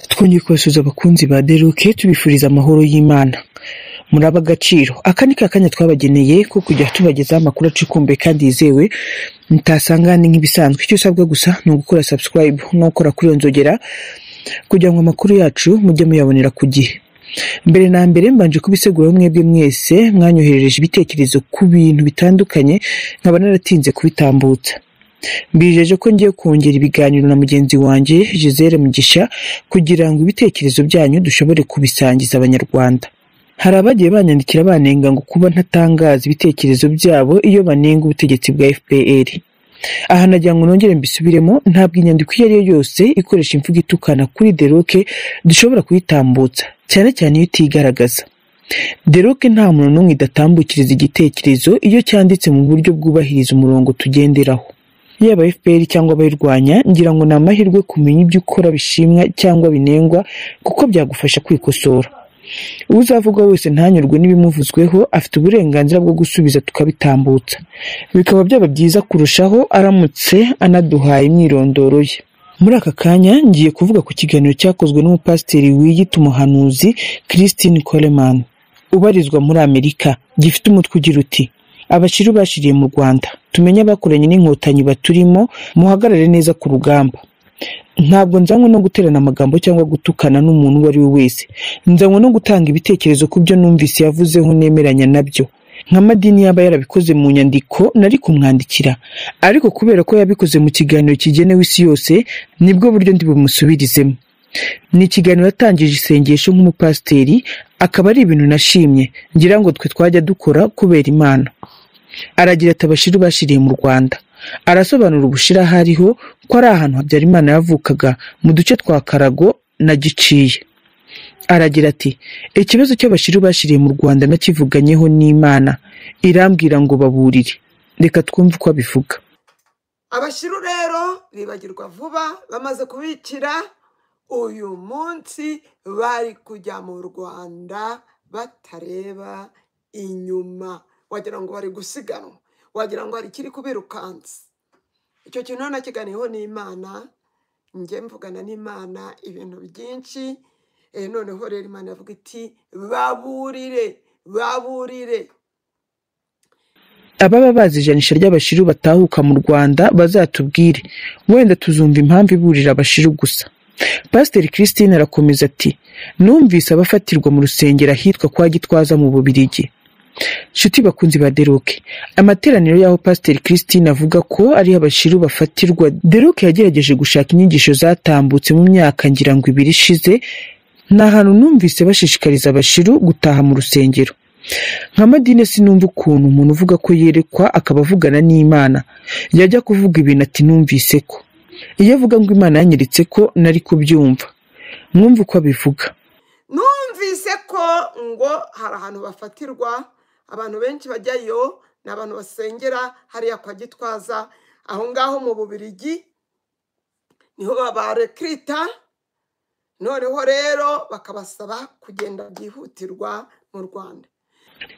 twongeye kubasuhuza abakunzi ba The Rock tubifuriza amahoro y'Imana. Muri ab'agaciro, aka ni ka kanya twabageneye ko kujya tubagezaho amakuru acukumbuye kandi yizewe mutasanga ahandi nk'ibisanzwe. Icyo usabwa gusa ni ugukora subscribe no gukora kuri iyo nzogera kugira ngo amakuru yacu mujye muyabonera ku gihe. Mbere na mbere mbanje kubisiguraho mwebwe mwese mwanyoherereje ibitekerezo ku bintu bitandukanye nkaba naratinze kubitambutsa. Mbijeje ko ngiye kongera ibiganiro na mugenzi wanjye Gisele Mugisha kugira ngo ibitekerezo byanyu dushobore kubisangiza Abanyarwanda. Hari abagiye banyandikira banenga ngo kuba ntatangaza ibitekerezo byabo iyo banenga ubutegetsi bwa FPR. Aha nagira ngo nongere mbisubiremo ntabwo inyandiko iyo ari yo yose ikoresha imvugo itukana kuri The Rock dushobora kuyitambutsa cyane cyane iyo itigaragaza. The Rock nta muntu n'umwe idatambukiriza igitekerezo iyo cyanditse mu buryo bwubahiriza umurongo tugenderaho. Yaba FPR cyangwa abayirwanya ngira ngo ni amahirwe kumenya ibyo ukora bishimwa cyangwa binengwa kuko byagufasha kwikosora. Uzavuga wese ntanyurwe n'ibimuvuzweho afite uburenganzira bwo gusubiza tukabitambutsa. Bikaba byaba byiza kurushaho aramutse anaduhaye imyirondoro ye. Muri aka kanya ngiye kuvuga ku kiganiro cyakozwe n'umupasiteri wiyita umuhanuzi Christine Coleman ubarizwa muri Amerika gifite umutwe ugira uti abashiru bashiriye mu Rwanda tumenye abakoranye n'inkotanyi baturimo muhagarare neza ku rugamba. Ntabwo nzanywe no guterana amagambo cyangwa gutukana n'umuntu uwo ari we wese. Nzanywe no gutanga ibitekerezo ku byo numvise yavuzeho nemeranya nabyo. Nka madini yaba yarabikoze mu nyandiko nari kumwandikira, ariko kubera ko yabikoze mu kiganiro kigenewe isi yose, nibwo buryo ndi bumusubirizemo. Ni ikiganiro yatangije isengesho nk'umupasiteri, akaba ari ibintu nashimye, ngira ngo twe twajya dukora kubera Imana. Aragira ati abashiru bashiriye mu Rwanda. Arasobanura ubushira hariho ko ari ahantu Habyarimana yavukaga mu duce twa Karago na Giciye. Aragira ati ikibazo cy'abashiru bashiriye mu Rwanda nakivuganyeho n'Imana irambwira ngo baburire. Reka twumve uko abivuga. abashiru rero bibagirwa vuba bamaze kubikira uyu munsi bari kujya mu rwanda batareba inyuma wagira ngo bari gusiganwa wagira ngo hari ikiri kubirukansa icyo kintu nakiganiyeho n'imana njye mvugana n'imana ibintu byinshi Eh, noneho rero imana yavuga iti baburire baburire ababa bazi ijanisha ry'abashiru batahuka mu Rwanda bazatubwire wenda tuzumva impamvu iburira abashiru gusa Pasiteri Christine arakomeza ati numvise abafatirwa mu rusengero ahitwa kwa Gitwaza mu Bubiligi Nshuti bakunzi ba Deroke, amateraniro y'aho Pasiteri Christine avuga ko ari abashiru bafatirwa, Deroke yagerageje gushaka inyigisho zatambutse mu myaka ngira ngo ibiri ishize, ni ahantu numvise bashishikariza abashiru gutaha mu rusengero. Nka madine sinumva ukuntu umuntu uvuga ko yerekwa akaba avugana n'Imana, yajya kuvuga ibintu ati numvise ko. Iyo avuga ngo Imana yanyeretse ko nari kubyumva, mwumve uko abivuga. numvise ko ngo hari ahantu bafatirwa abantu benshi bajyayo ni abantu basengera hariya kwa gitwaza aho ngaho mu bubirigi niho babarekirita noneho rero bakabasaba kugenda byihutirwa mu rwanda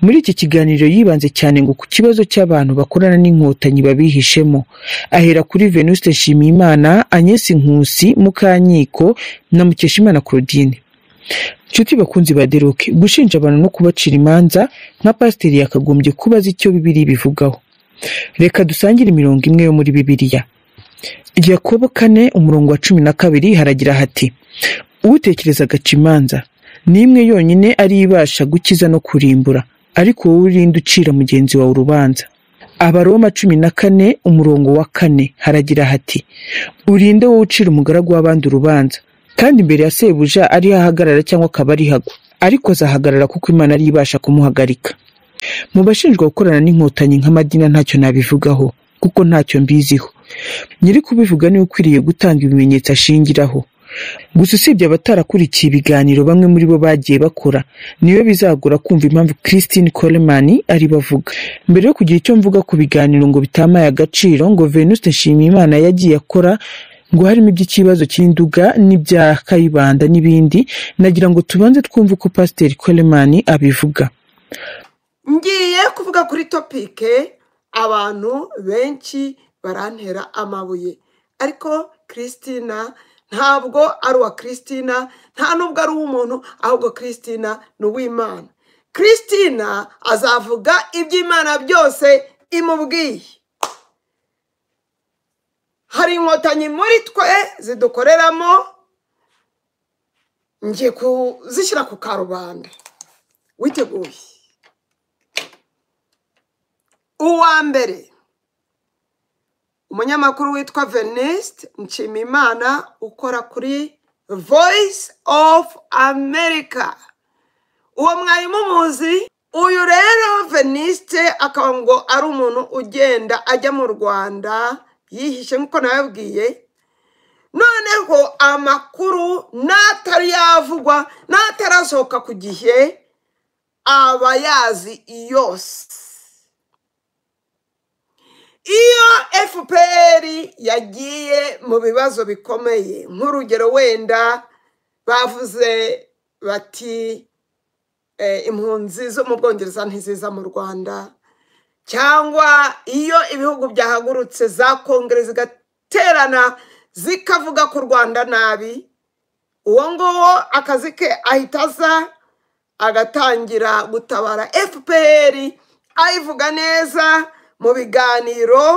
Muri iki kiganiro yibanze cyane ngo ku kibazo cy'abantu bakorana n'inkotanyi babihishemo, ahera kuri Venuste Nshimiyimana, Agnes Nkusi, Mukanyiko na Mukeshimana Claudine. Nshuti bakunzi ba Deroke, gushinja abantu no kubacira imanza nka pasiteri yakagombye kuba azi icyo Bibiliya ibivugaho. Reka dusangire imirongo imwe yo muri Bibiliya. Yakobo kane umurongo wa cumi na kabiri haragira hati utekereza agaca imanza ni imwe yonyine ari ibasha gukiza no kurimbura ariko wowe urinde ucira mugenzi wawe urubanza abaroma cumi na kane umurongo wa kane haragira hati urinde wowe ucira umugaragu w'abandi urubanza kandi imbere ya sebuja ariho ahagarara cyangwa akaba ariho agwa ariko azahagarara kuko imana ariyo ibasha kumuhagarika mu bashinjwa gukorana n'inkotanyi nk'amadina ntacyo nabivugaho kuko ntacyo mbiziho nyiri kubivuga niwe ukwiriye gutanga ibimenyetso ashingiraho gusa usibye abatarakurikiye ibiganiro bamwe muri bo bagiye bakora niyo bizagora kumva impamvu Christine Coleman ari bavuga mbere yo kugira icyo mvuga ku biganiro ngo bitamaye agaciro ngo Venuste Nshimiyimana yagiye akora ngo harimo iby'ikibazo cy'induga n'ibya kayibanda n'ibindi nagira ngo tubanze twumve uko Pasiteri Coleman abivuga ngiye kuvuga kuri topike abantu benshi barantera amabuye ariko christina ntabwo ari uwa christina nta nubwo ari uw'umuntu ahubwo christina ni uw'imana christina azavuga iby'imana byose imubwiye hari inkotanyi muri twe zidukoreramo ngiye kuzishyira ku karubanda witeguye uwa mbere umunyamakuru witwa venisite nshimimana ukora kuri voice of america uwo mwari muzi uyu rero venisite akaba ngo ari umuntu ugenda ajya mu rwanda yihishe nk'uko nababwiye noneho amakuru n'atari yavugwa n'atarasohoka ku gihe aba yazi yose iyo fpr yagiye mu bibazo bikomeye nk'urugero wenda bavuze bati eh, impunzi zo mu bwongereza ntiziza mu rwanda cyangwa iyo ibihugu byahagurutse za kongere zigaterana zikavuga ku rwanda nabi uwo nguwo akazi ke ahita aza agatangira gutabara fpr ayivuga neza mu biganiro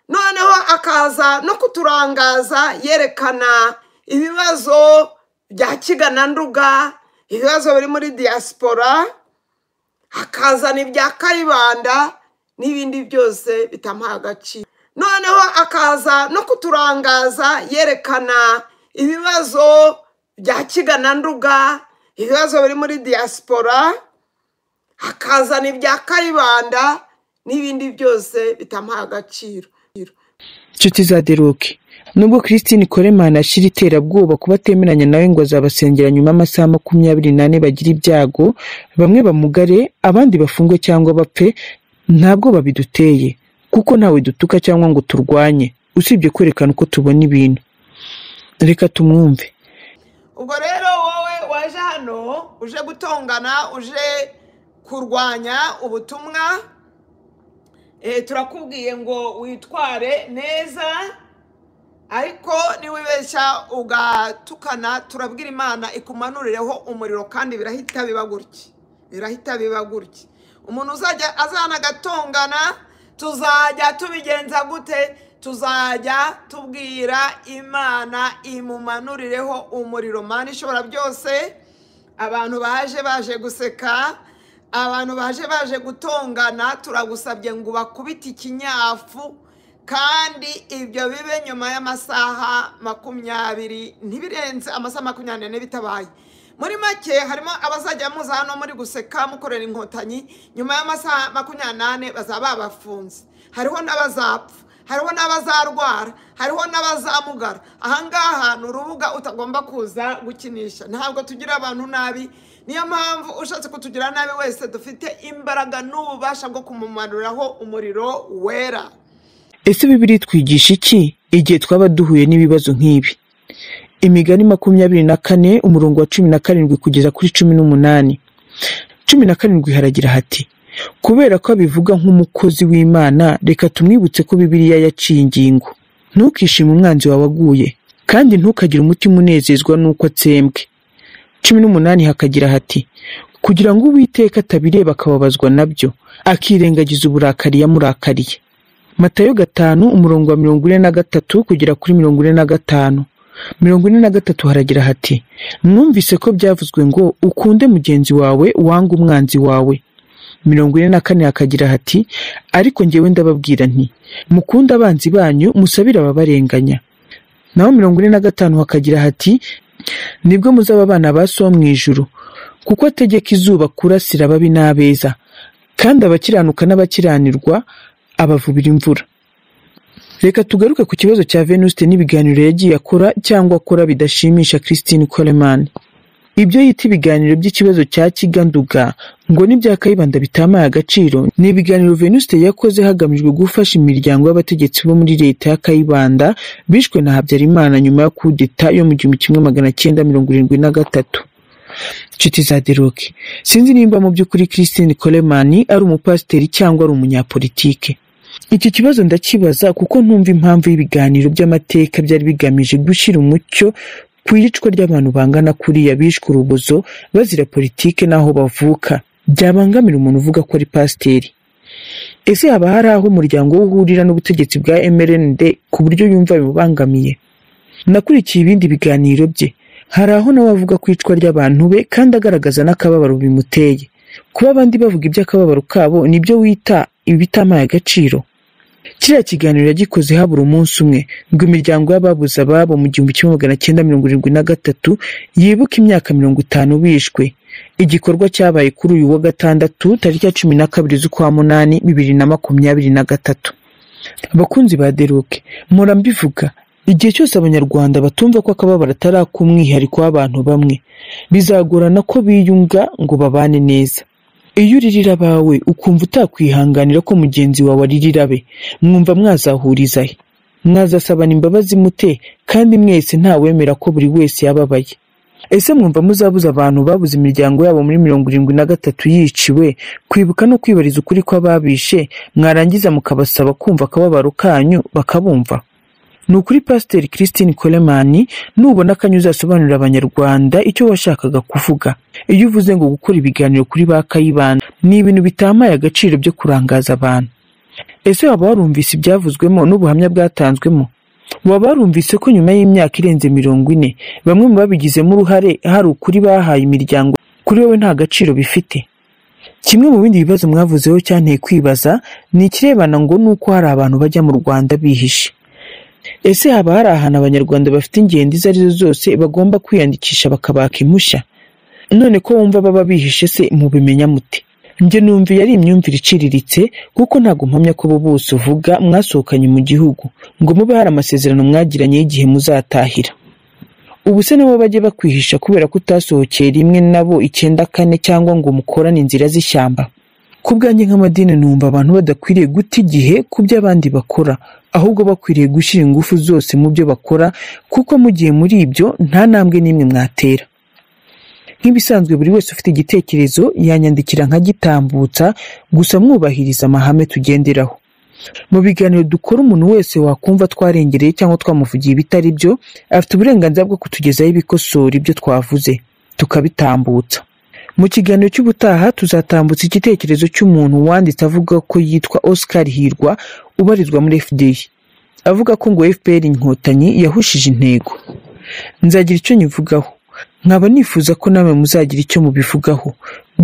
noneho akaza no kuturangaza yerekana ibibazo bya kigananduga ibibazo biri muri diaspora akazana ibya kayibanda n'ibindi byose bitamuha agaciro noneho akaza no kuturangaza yerekana ibibazo bya kigananduga ibibazo biri muri diaspora akazana ibya kayibanda n'ibindi byose bitamuha agaciro inshuti za deruke nubwo christine koremana ashyira iterabwoba ku batemeranya nawe ngo azabasengera nyuma y'amasaha makumyabiri n'ane bagira ibyago bamwe bamugare abandi bafungwe cyangwa bapfe ntabwo babiduteye kuko ntawe dutuka cyangwa ngo turwanye usibye kwerekana uko tubona ibintu reka tumwumve ubwo rero wowe waje hano uje gutongana uje kurwanya ubutumwa Eh, turakubwiye ngo witware neza ariko niwibeshya ugatukana turabwira imana ikumanurireho umuriro kandi birahita biba gutya birahita biba gutya umuntu uzajya azana agatongana tuzajya tubigenza gute tuzajya tubwira imana imumanurireho umuriro mana ishobora byose abantu baje baje guseka abantu baje baje gutongana turagusabye ngo ubakubite ikinyafu kandi ibyo bibe nyuma y'amasaha makumyabiri ntibirenze amasaha makumyabiri n'ane bitabaye muri make harimo abazajya muza hano muri guseka mukorera inkotanyi nyuma y'amasaha makumyabiri n'ane bazaba babafunze hariho n'abazapfa hariho n'abazarwara hariho n'abazamugara ahangaha ni urubuga utagomba kuza gukinisha ntabwo tugira abantu nabi niyo mpamvu ushatse kutugira nabi wese dufite imbaraga n'ububasha bwo kumumanuriraho umuriro wera ese bibiri twigisha iki igihe twaba duhuye n'ibibazo nk'ibi imigani makumyabiri na kane umurongo wa cumi na karindwi kugeza kuri cumi n'umunani cumi na karindwi haragira hati kubera ko abivuga nk'umukozi w'imana reka tumwibutse ko bibiliya yaciye ingingo ntukishime umwanzi wawe aguye kandi ntukagire umutima unezezwa n'uko atsembwe cumi n'umunani hakagira hati kugira ngo uwiteka atabireba akababazwa nabyo akirengagiza uburakari yamurakariye matayo gatanu umurongo wa mirongo ine na gatatu kugera kuri mirongo ine na gatanu mirongo ine na gatatu haragira hati mwumvise ko byavuzwe ngo ukunde mugenzi wawe wanga umwanzi wawe mirongo ine na kane hakagira hati ariko ngewe ndababwira nti mukunde abanzi banyu musabire ababarenganya naho mirongo ine na gatanu hakagira hati nibwo muzaba abana ba so mu ijuru kuko ategeka izuba kurasira ababi n'abeza kandi abakiranuka n'abakiranirwa abavubira imvura reka tugaruke ku kibazo cya venuste n'ibiganiro yagiye akora cyangwa akora bidashimisha christine coleman ibyo yita ibiganiro by'ikibazo cya kiganduga ngo n'ibya kayibanda bitamaye agaciro ni ibiganiro venuste yakoze hagamijwe gufasha imiryango y'abategetsi bo muri leta ya kayibanda bishwe na habyarimana nyuma ya kudeta yo mu gihumbi kimwe magana cyenda mirongo irindwi na gatatu nshuti za deroke sinzi nimba mu by'ukuri christine coleman ari umupasiteri cyangwa ari umunyapolitike iki kibazo ndakibaza kuko ntumva impamvu y'ibiganiro by'amateka byari bigamije gushyira umucyo ku iyicwa ry'abantu bangana kuriya bishwe urubozo bazira politike n'aho bavuka byabangamira umuntu uvuga ko ari pasiteri ese haba hari aho umuryango we uhurira n'ubutegetsi bwa mrnd ku buryo yumva bimubangamiye nakurikiye ibindi biganiro bye hari aho nawe avuga ku icwa ry'abantu be kandi agaragaza n'akababaro bimuteye kuba abandi bavuga iby'akababaro kabo nibyo wita ibitamaye agaciro kiriya kiganiro yagikoze habura umunsi umwe ngo imiryango y'ababuze ababo mu gihumbi kimwe magana cyenda mirongo irindwi na gatatu yibuke imyaka mirongo itanu bishwe igikorwa cyabaye kuri uyu wa gatandatu tariki ya cumi na kabiri z'ukwa munani bibiri na makumyabiri na gatatu abakunzi ba deruke mpora mbivuga igihe cyose abanyarwanda batumva ko akababaro atari ak'umwihariko w'abantu bamwe bizagorana ko biyunga ngo babane neza iyo uririra abawe ukumva utakwihanganira ko mugenzi wawe aririra abe mwumva mwazahuriza he mwazasabana imbabazi mute kandi mwese ntawemera ko buri wese yababaye ese mwumva muzabuza abantu babuze imiryango yabo muri mirongo irindwi na gatatu yiciwe kwibuka no kwibariza ukuri kw'ababishe mwarangiza mukabasaba kumva akababaro kanyu bakabumva ni ukuri pasiteri christine coleman nubona akanya uzasobanurira abanyarwanda icyo washakaga kuvuga iyo uvuze ngo gukora ibiganiro kuri ba kayibanda ni ibintu bitamaye agaciro byo kurangaza abantu ese waba warumvise ibyavuzwemo n'ubuhamya bwatanzwemo waba warumvise ko nyuma y'imyaka irenze mirongo ine bamwe mu babigizemo uruhare hari ukuri bahaye imiryango kuri wowe nta gaciro bifite kimwe mu bindi bibazo mwavuzeho cyanteye kwibaza ni ikirebana ngo ni uko hari abantu bajya mu rwanda bihishe ese haba hari ahantu abanyarwanda bafite ingendo izo arizo zose bagomba kwiyandikisha bakabaka impushya none ko wumva baba bihishe se mubimenya mute njye numva iyo ari imyumvire iciriritse kuko ntabwo mpamya ko bo bose uvuga mwasohokanye mu gihugu ngo mube hari amasezerano mwagiranye y'igihe muzatahira ubu se nabo bajye bakwihisha kubera ko utasohokeye rimwe nabo icyenda kane cyangwa ngo mukorane inzira z'ishyamba ku bwanjye nk'amadini numva abantu badakwiriye guta igihe ku byo abandi bakora ahubwo bakwiriye gushyira ingufu zose mu byo bakora kuko mu gihe muri ibyo nta ntambwe n'imwe mwatera nk'ibisanzwe buri wese ufite igitekerezo yanyandikira nkagitambutsa gusa mwubahiriza amahame tugenderaho mu biganiro dukora umuntu wese wakumva twarengereye cyangwa twamuvugiye ibitari byo afite uburenganzira bwo kutugezaho ibikosora ibyo twavuze tukabitambutsa mu kiganiro cy'ubutaha tuzatambutsa igitekerezo cy'umuntu wanditse avuga ko yitwa Oscar Hirwa ubarizwa muri FDI avuga ko ngo FPR inkotanyi yahushije intego nzagira icyo nyivugaho nkaba nifuza ko namwe muzagira icyo mubivugaho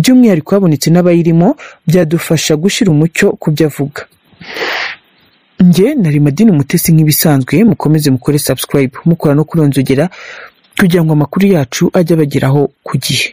by'umwihariko habonetse n'abayirimo byadufasha gushyira umucyo ku byo avuga njye nari madini umutesi nk'ibisanzwe mukomeze mukore subscribe mukora no kuronzogera kugira ngo amakuru yacu ajye abageraho ku gihe